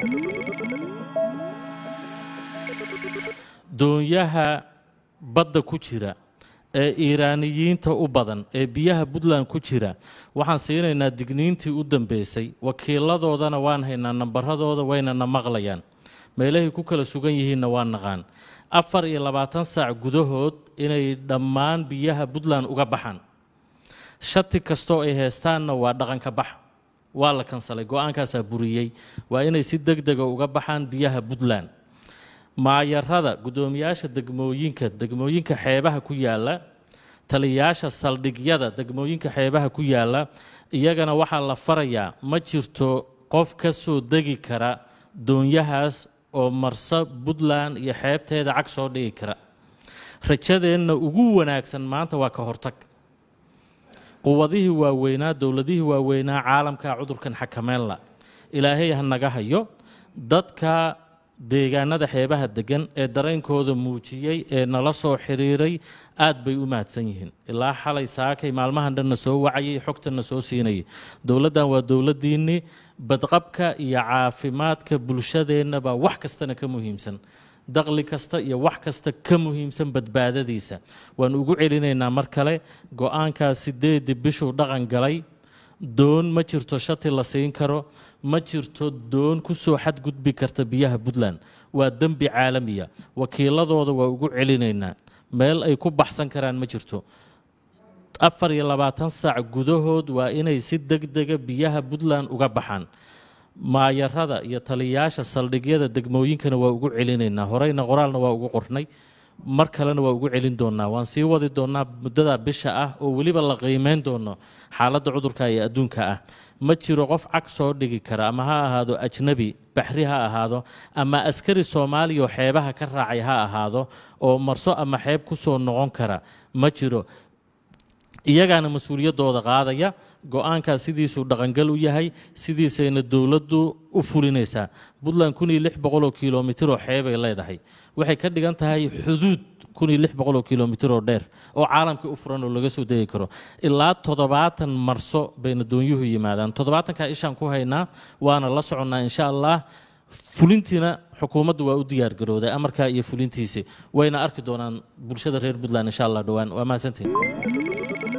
doonyaha badda ku jira ee iiraaniyiinta u badan ee biyaha puntland ku jira waxaan siinaynaa digniintii u dambeysay wakiiladoodana waan haynaa nambaradooda waynana maqlayaan meelahay ku kala sugan yihiinna waa naqaan afar iyo labaatan saac gudahood inay dhammaan biyaha puntland uga baxaan shati kastoo ay heystaanna waa dhaqanka bax waa la kansalay go-aankaasaa buriyey waa inay si deg dega uga baxaan biyaha puntland maayarada guddoomiyaasha degmooyinka degmooyinka xeebaha ku yaala taliyayaasha saldhigyada degmooyinka xeebaha ku yaala iyagana waxaa la farayaa ma jirto qof ka soo degi kara doonyahaas oo marsa puntland iyo xeebteeda cag soo dhigi kara rajadeenna ugu wanaagsan maanta waa ka hortag quwadihii waaweynaa dowladihii waaweynaa caalamka cudurkan xakameynla ilaahay ha naga hayo dadka deegaanada xeebaha degan ee dareenkooda muujiyey ee nala soo xiriiray aad bay u mahadsan yihiin ilaa xalay saakay maalmahan dhanna soo wacayay xogtanna soo siinayay dowladdan waa dowladdiinnii badqabka iyo caafimaadka bulshadeennabaa wax kastana ka muhiimsan daqli kasta iyo wax kasta ka muhiimsan badbaadadiisa waan ugu celinaynaa mar kale go-aankaas sideedii bishuu dhaqan galay doon ma jirto shati la siin karo ma jirto doon ku soo xadgudbi karta biyaha puntland waa dembi caalamiya wakiiladooda waa ugu celinaynaa meel ay ku baxsan karaan ma jirto afar iyo labaatan saac gudahood waa inay si deg dega biyaha puntland uga baxaan maayarada iyo taliyayaasha saldhigyada degmooyinkana waa ugu celinaynaa horeyna qoraalna waa ugu qornay mar kalena waa ugu celin doonaa waan sii wadi doonaa muddada bisha ah oo weliba la qiimeyn doono xaaladda cudurka iyo adduunka ah ma jiro qof cag soo dhigi kara ama ha ahaado ajnabi baxri ha ahaado ama askari soomaaliya oo xeebaha ka raacay ha ahaado oo marso ama xeeb ku soo noqon kara ma jiro iyagaana mas-uuliyaddooda qaadaya go-aankaas sidiisuu dhaqangal u yahay sidiisayna dowladdu u fulinaysaa puntland kun iyo lix boqoloo kilomitir oo xeebay leedahay waxay ka dhigan tahay xuduud kun iyo lix boqoloo kilomitir oo dheer oo caalamka u furan oo laga soo degi karo ilaa toddobaatan marso bayna doonyuhu yimaadaan toddobaatankaa ishaan ku haynaa waana la soconnaa insha allah fulintiina xukuumaddu waa u diyaargarowday amarkaa iyo fulintiisi wayna arki doonaan bulshada reer puntland insha allah dhowaan waa mahadsantiin